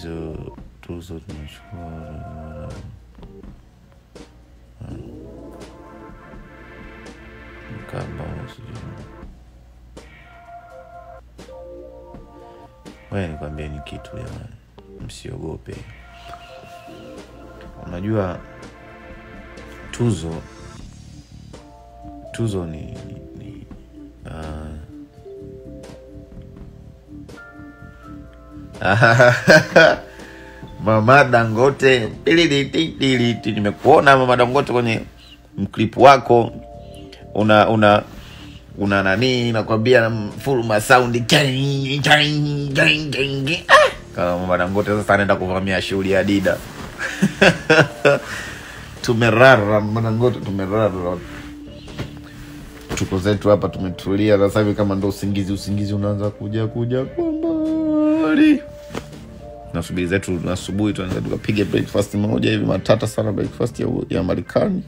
hizo tuzo tunachukua mkamba sijui waya nikwambia ni kitu jamani msiogope unajua tuzo tuzo ni, ni, ni uh... mama dangote tilititi nimekuona mama dangote kwenye mklipu wako una una una nani nakwambia full masaundi kama mama dangote sasa anaenda kuvamia shughuli ya dida tumerara mama dangote tumerara tuko zetu hapa tumetulia sasa hivi kama ndo usingizi usingizi unaanza kuja kuja kwa mbali nasubiri zetu asubuhi tunaeza tukapiga breakfast moja hivi matata sana breakfast ya, ya marekani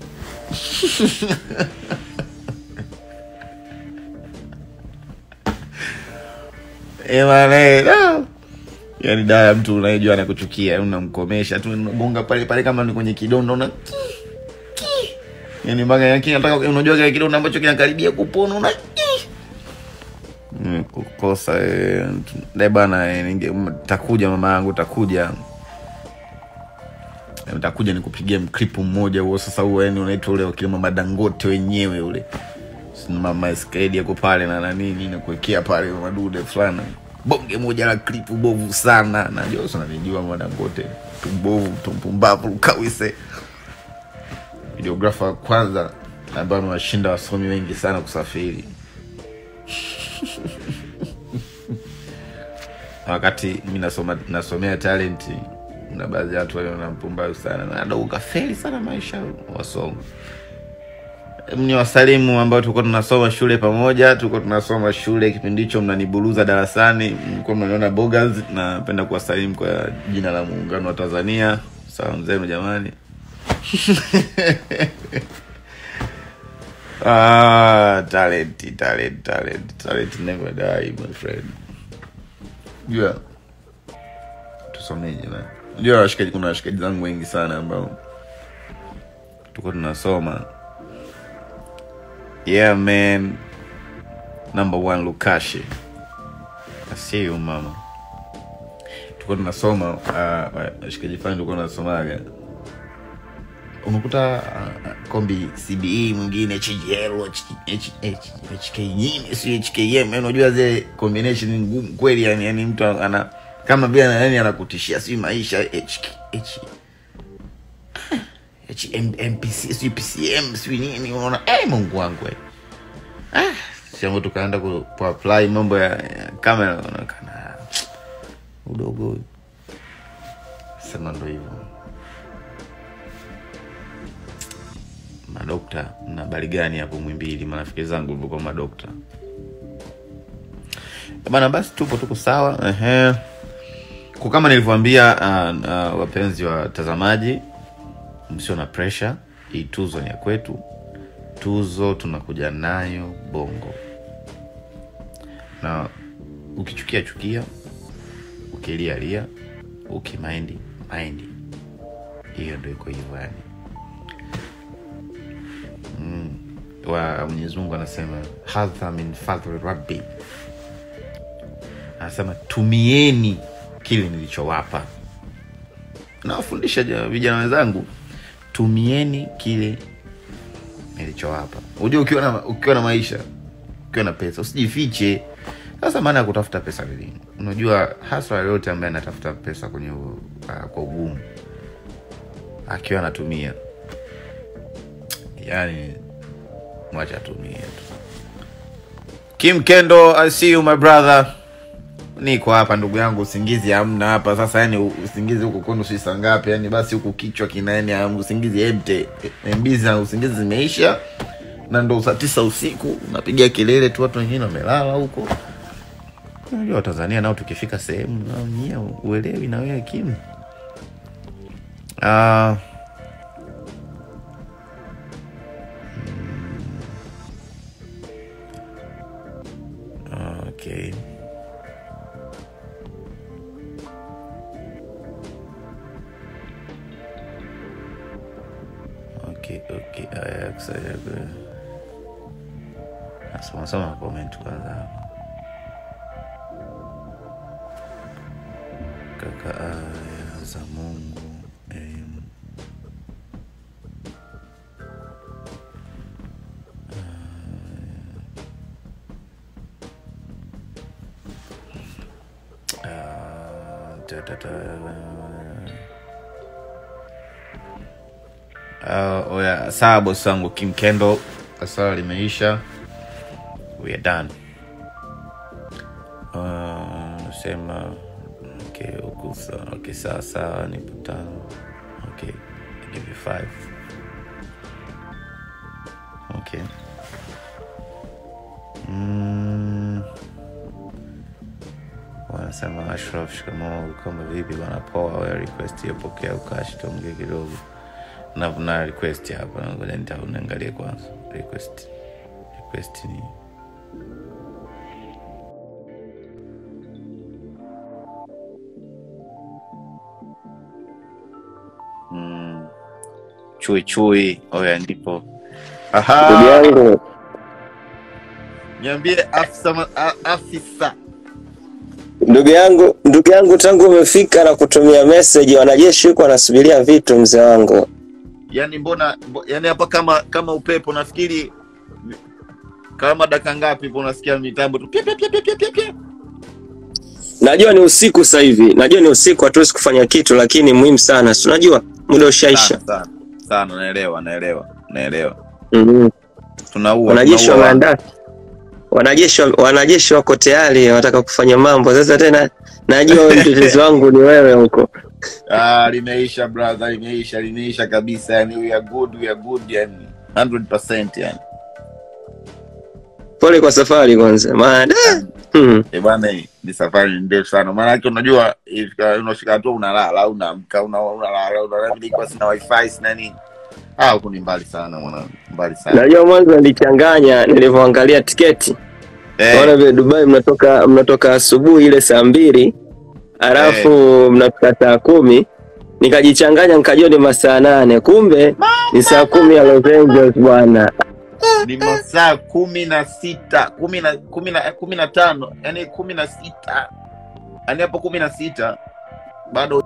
Emane, no. yani dawa ya mtu unayejua anakuchukia unamkomesha tu unagonga pale pale kama ni kwenye kidondo una yani mpaka yake nataka unajua kile kidonda ambacho kinakaribia kupona una kukosa e, bana e, takuja mama yangu takuja e, takuja nikupigia mklipu mmoja huo sasa huo yani unaitwa ule wakile mama dangote wenyewe ule mama skedi yako pale na nanini nakuwekea pale madude fulani bonge moja la klipu bovu sana najua sananijua mama dangote tumbovu tumpumbavu kawise videografa wa kwanza ambayo amewashinda wasomi wengi sana kusafiri wakati mi nasoma nasomea talenti na baadhi ya watu waliona mpumbavu sana nado ukafeli sana maisha wasomo ni wasalimu ambao tulikuwa tunasoma shule pamoja tulikuwa tunasoma shule kipindi hicho mnaniburuza darasani mlikuwa mnaniona bogas napenda kuwasalimu kwa jina la muungano wa tanzania salamu zenu jamani ah, talent, talent, talent, talent never die, my friend. Yeah. Tusomeje na ndio washikaji, kuna washikaji zangu wengi sana ambao tuko tunasoma. Yeah man, number one Lukashi. I see you mama. Tuko tunasoma uh, washikaji fulani tulikuwa tunasomaga unakuta uh, kombi cbe mwingine hgl hk nyini si hkm unajua zile combination ni ngumu kweli yani, yani mtu ana kama vile yani anakutishia si maisha HK, H, H, mpc si pcm si nini unaona hey, mungu wangu ah, siambo tukaenda ku, kuapply mambo ya, ya kamera unaonekana udogo sema ndo hivyo madokta mna habari gani hapo mwimbili marafiki zangu ilivyokuwa madokta bana basi tupo tuko sawa ehe kwa kama nilivyoambia uh, uh, wapenzi watazamaji msio na pressure hii tuzo ni ya kwetu tuzo tunakuja nayo bongo na ukichukia chukia ukilia lia ukimaindi maindi hiyo ndo iko hivyo yani mm. wa mwenyezi mungu anasema hadha min fadhli rabbi anasema tumieni kile nilichowapa nawafundisha vijana wenzangu tumieni kile nilichowapa unajua ukiwa na, ukiwa na maisha ukiwa na pesa usijifiche sasa maana ya kutafuta pesa nini unajua haswa yoyote ambaye anatafuta pesa kwenye uh, kwa ugumu akiwa anatumia yani mwacha atumie tu kim kendo i see you my brother niko hapa ndugu yangu usingizi hamna hapa sasa yani usingizi huku kwenu si saa ngapi yani basi huku kichwa kinaeni usingizi emte mbizi na usingizi zimeisha na ndo saa tisa usiku unapiga kelele tu watu wengine wamelala huko unajua watanzania nao tukifika sehemu nao nyie uelewi na wewe kimu uh, okay soma soma comment kwanza hapo. Kaka aya za Mungu em, ah, ta- ta- ta- Ah, oya sawa bosi wangu Kim Kendo, swala limeisha, we are done. Ah, Nasema okay, huku sawa, okay, sawa sawa, nipo tano. Okay, I give you five. Okay. Mm. Wanasema Ashraf, shikamoo, kama vipi bwana? Poa, wewe request hiyo pokea ukashi, tuongee kidogo na na request hapa, ngoja nita- niangalie kwanza request request ni mm, chui chui. Oya, ndipo Ndugu aha, yangu, niambie afisa, ma- a- afisa ndugu yangu, ndugu yangu, tangu umefika na kutumia message, wanajeshi huko wanasubiria vitu, mzee wangu. yani mbona mbo, yani hapa kama kama upepo nafikiri kama dakika ngapi hivo unasikia mitambo tu pia pia pia pia pia pia pia Najua ni usiku sasa hivi, najua ni usiku, hatuwezi kufanya kitu, lakini muhimu sana, si unajua muda ushaisha. sana sana sana naelewa naelewa naelewa Mhm. tunaua Wanajeshi tunaua wameandaa, wanajeshi wa- wanajeshi wako tayari, wanataka kufanya mambo sasa. Tena najua wewe mtetezi wangu ni wewe huko. ah limeisha brother limeisha limeisha kabisa yani we are good we are good yani 100% yani Pole kwa safari kwanza, maana hmm. eh bwana hii ni safari ni ndefu sana maana yake unajua ifika unafika hatua unalala unaamka una- unalala unalala nilikuwa sina wifi sina nini ah huko ni mbali sana mwanangu mbali sana Najua mwanzo nilichanganya nilivyoangalia tiketi eh Naona vile Dubai mnatoka mnatoka asubuhi ile saa mbili alafu mnafika saa kumi nikajichanganya nikajua ni masaa nane kumbe ni saa kumi ya Los Angeles bwana. ni masaa kumi na sita kumi na kumi na kumi na tano yani kumi na sita yani hapo kumi na sita bado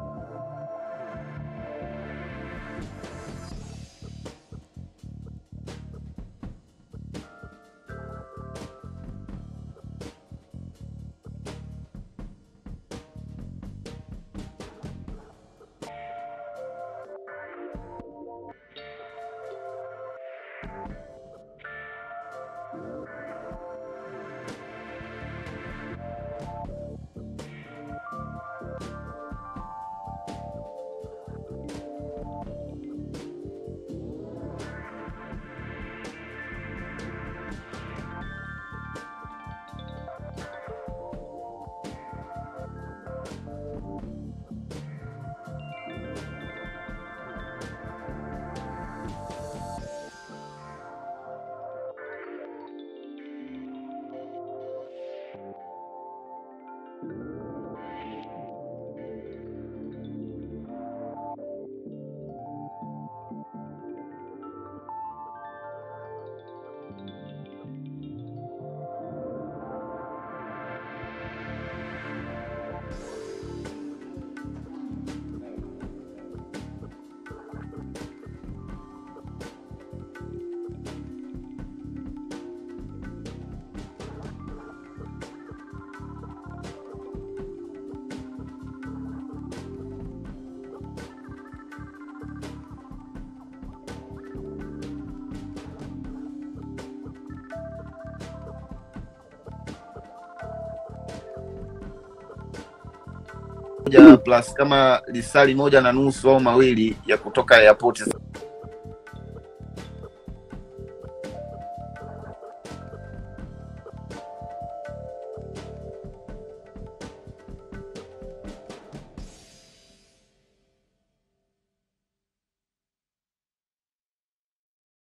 moja plus kama lisali moja na nusu au mawili ya kutoka airport